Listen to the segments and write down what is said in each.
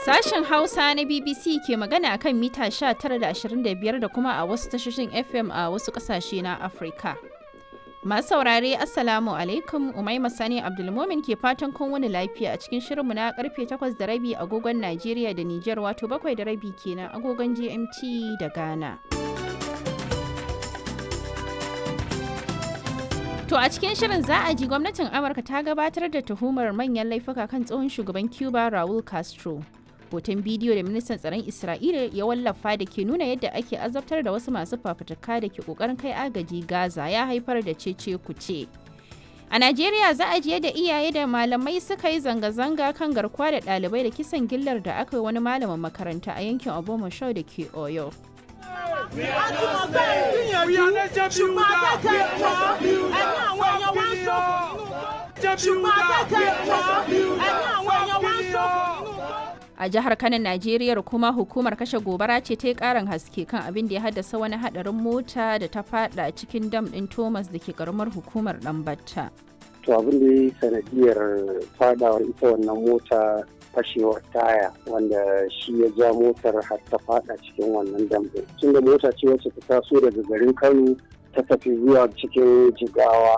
Sashen Hausa na BBC ke magana akan mita 19.25 da kuma a wasu tashoshin FM a wasu ƙasashe na Afirka. Masu saurare Assalamu alaikum Umaima Sani Abdulmomin ke fatan kun wani lafiya a cikin shirinmu na karfe 8 da rabi agogon Najeriya da Nijar wato 7 da rabi kenan agogon GMT da Ghana. To a cikin shirin za a ji gwamnatin Amurka ta gabatar da tuhumar manyan laifuka kan tsohon shugaban Cuba Raul Castro. Hoton bidiyo da ministan tsaron Isra'ila ya wallafa da ke nuna yadda ake azabtar da wasu masu fafutuka da ke kokarin kai agaji Gaza ya haifar da cece kuce. A Najeriya za a ji yadda iyaye da malamai suka yi zanga-zanga kan garkuwa da ɗalibai da kisan gillar da aka yi wani malamin makaranta a yankin Obomoshau da ke Oyo. A jihar Kano, Najeriya kuma hukumar kashe gobara ce ta yi karin haske kan abin da ya haddasa wani hadarin mota da ta fada cikin dam din Thomas da ke karamar hukumar Dambatta. To abin da ya yi sanadiyar fadawar ita wannan mota fashewar taya wanda shi ya ja motar har ta fada cikin wannan dambe tunda mota ce wacce ta taso daga garin kano ta tafi zuwa cikin jigawa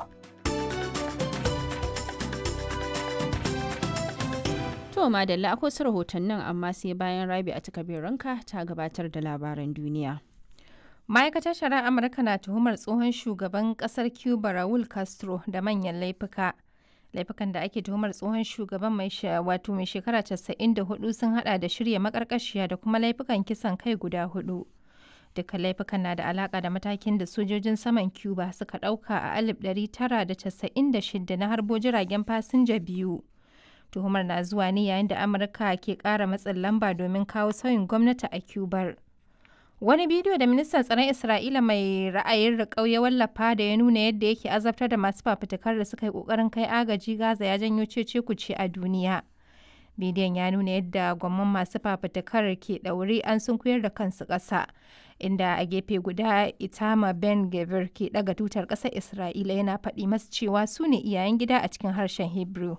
To madalla akwai su rahotannin amma sai bayan rabi a ranka ta gabatar da labaran duniya. ma'aikatar shari'ar amurka na tuhumar tsohon shugaban kasar cuba raul castro da manyan laifuka laifukan da ake tuhumar tsohon shugaban mai wato mai shekara 94 sun hada da shirya makarkashiya da kuma laifukan kisan kai guda hudu duka laifukan na da alaka da matakin da sojojin saman cuba suka dauka a 1996 na harbo jiragen fasinja biyu tuhumar na zuwa ne yayin da amurka ke kara matsin lamba domin kawo sauyin gwamnati a cubar Wani bidiyo da ministan tsaron Isra'ila mai ra'ayin riƙau ya wallafa da ya nuna yadda yake azabtar da masu fafutukar da suka yi ƙoƙarin kai agaji Gaza ya janyo cece kuce a duniya. Bidiyon ya nuna yadda gwamman masu fafutukar ke ɗaure an sunkuyar da kansu ƙasa, inda a gefe guda Itama Ben Gavir ke ɗaga tutar ƙasar Isra'ila yana faɗi masu cewa su ne iyayen gida a cikin harshen Hebrew.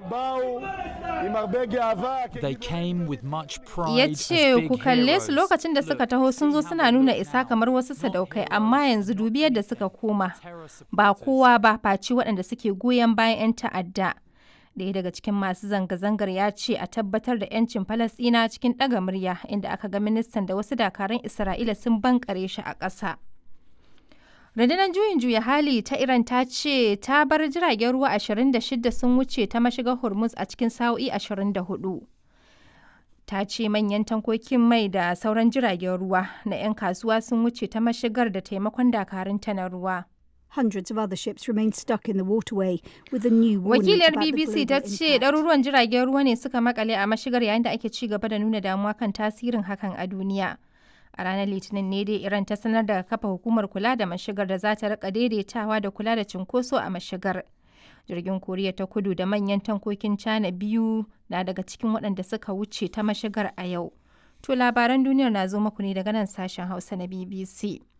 They came with much pride ya as ce big ku kalle su heroes. lokacin da suka taho sun zo suna nuna isa kamar wasu sadaukai amma yanzu dubi yadda suka koma ba kowa ba face waɗanda suke goyon bayan 'yan ta'adda ɗaya daga cikin masu zanga-zangar ya ce a tabbatar da 'yancin falasɗina cikin ɗaga murya inda aka ga ministan da wasu dakarun isra'ila sun bankare shi a ƙasa rundunar juyin juya hali ta iran ta ce ta bar jiragen ruwa 26 sun wuce ta mashigar hormuz a cikin sa'o'i 24 ta ce manyan tankokin mai da sauran jiragen ruwa na 'yan kasuwa sun wuce ta mashigar da taimakon dakarunta na ruwa. Hundreds of other ships remain stuck in the waterway with a new warning Wakiliyar about the BBC ta global ce impact. ɗaruruwan jiragen ruwa ne suka makale a mashigar yayin da ake ci gaba da nuna damuwa kan tasirin hakan a duniya. A ranar Litinin ne dai Iran ta sanar da kafa hukumar kula da mashigar da za ta rika daidaitawa da kula da cunkoso a mashigar. Jirgin Koriya ta kudu da manyan tankokin China biyu na daga cikin waɗanda suka wuce ta mashigar a yau. To labaran duniyar na zo muku ne daga nan sashen Hausa na BBC.